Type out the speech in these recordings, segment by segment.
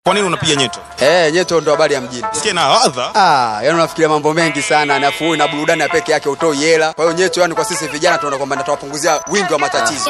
Kwa nini unapiga nyeto? Eh, nyeto ndo habari ya mjini. Sikia na ladha. Ah, yani unafikiria mambo mengi sana, nafuu na burudani ya peke yake utoi hela. Kwa hiyo nyeto, yani kwa sisi vijana tunaona kwamba natawapunguzia wingi wa matatizo.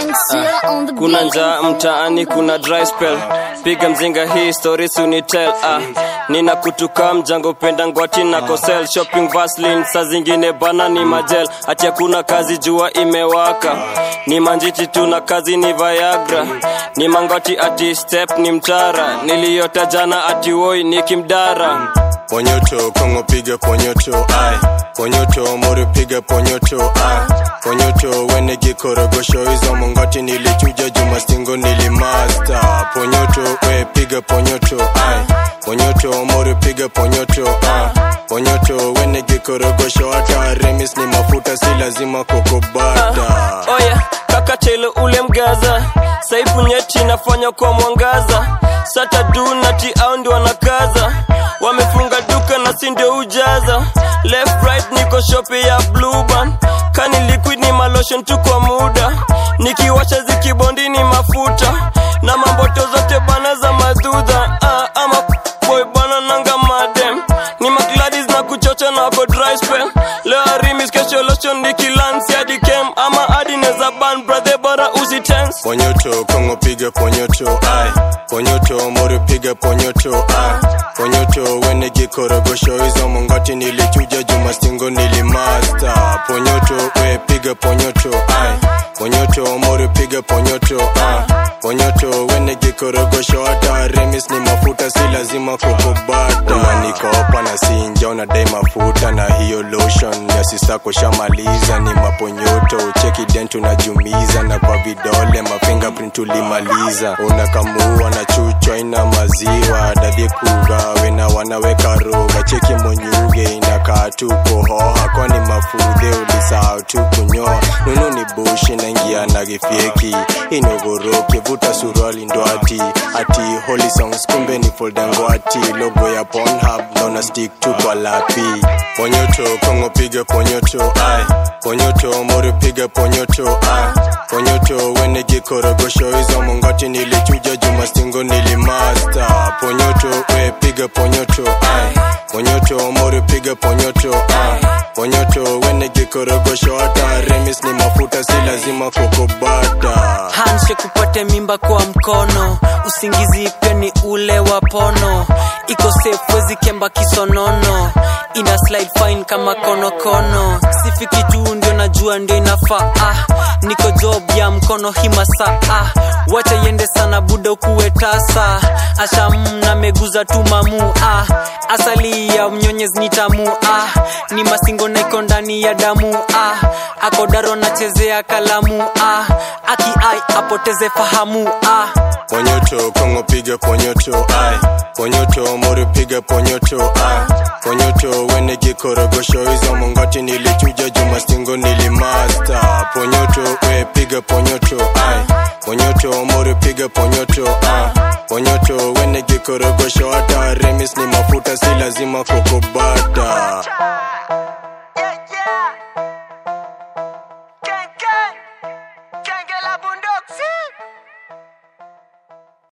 kuna njaa mtaani kuna dry spell piga mzinga hii story sunitel ah. nina kutuka mjango penda ngwati na kosel shopping vaslin saa zingine bana ni majel ati hakuna kazi jua imewaka ni manjiti tu na kazi ni viagra ni mangwati ati step ni mtara niliyota jana ati woi ni kimdara Ponyoto, Kongo piga ponyoto, ai Ponyoto, Mori piga ponyoto, ai Ponyoto, wene gikorogosho hizo mongoti nilichuja juma stingo nilimasta Ponyoto, we piga ponyoto, ai Ponyoto, Mori piga ponyoto, ai Ponyoto, wene gikorogosho hata remis ni mafuta si lazima kokobata oya kaka chelo ule mgaza saifu nyeti inafanya kwa mwangaza sata dunati au ndio wanakaza wamefunga duka na si ndio ujaza left right niko shope ya blueban kani liquid ni malotion tu kwa muda nikiwasha zikibondi ni mafuta na mamboto zote bana za madudha ah, ama boy bana nanga madem ni magladis na kuchocha na wako dry spell leo arimis kesho lotion nikilansi hadi kem ama hadi neza ban brother bora usitense Ponyoto, Kongo piga ponyoto, ai Ponyoto, Mori piga ponyoto, ai Ponyoto, wene gikorogosho hizo mongoti nilichuja juma stingo nilimasta Ponyoto, we piga ponyoto, ai Ponyoto, Mori piga ponyoto, ai Ponyoto, wene gikorogosho hata remis ni mafuta si lazima kukubata Unanikopa na sinja unadai mafuta na hiyo lotion ya sisako shamaliza ni maponyoto cheki dentu najumiza na kwa vidole mafingerprint ulimaliza unakamua na chuchwa ina maziwa dadi kugawe na wanaweka roga cheki monyuge inakaa tu kuhoha kwani mafudhe ulisahau tu kunyoa nunu ni bushi naingia na gifyeki inogoroke vuta suruali ndo ati ati holy songs kumbe ni foldangwati logo ya Pornhub naona stick tu kwa lapi ponyoto kongo piga ponyoto ai ponyoto mori piga ponyoto ai ponyoto wene gikorogosho hizo mongoti nilichuja juma stingo nilimasta ponyoto we piga ponyoto ai ponyoto mori piga ponyoto ai ponyoto wene gikorogosho hata remis ni mafuta si lazima kokobata handshake upate mimba kwa mkono usingizi pia ni ule wa pono iko safe wezi kemba kisonono ina slide fine kama konokono sifiki juu ndio najua ndio inafaa ah, niko job ya mkono himasa ah, wacha iende sana buda ukuwe tasa asham na meguza tu mamu ah, asali ya mnyonyez ni tamu ah, ni masingo na iko ndani ya damu ah, akodaro nachezea kalamu ah, aki ai apoteze fahamu ah. Ponyoto, Kongo piga ponyoto, ai Ponyoto, Mori piga ponyoto, ai Ponyoto, wene gikorogosho hizo mongoti nilichuja juma stingo nilimasta Ponyoto, we piga ponyoto, ai Ponyoto, Mori piga ponyoto, ai Ponyoto, wene gikorogosho hata remis ni mafuta si lazima kokobata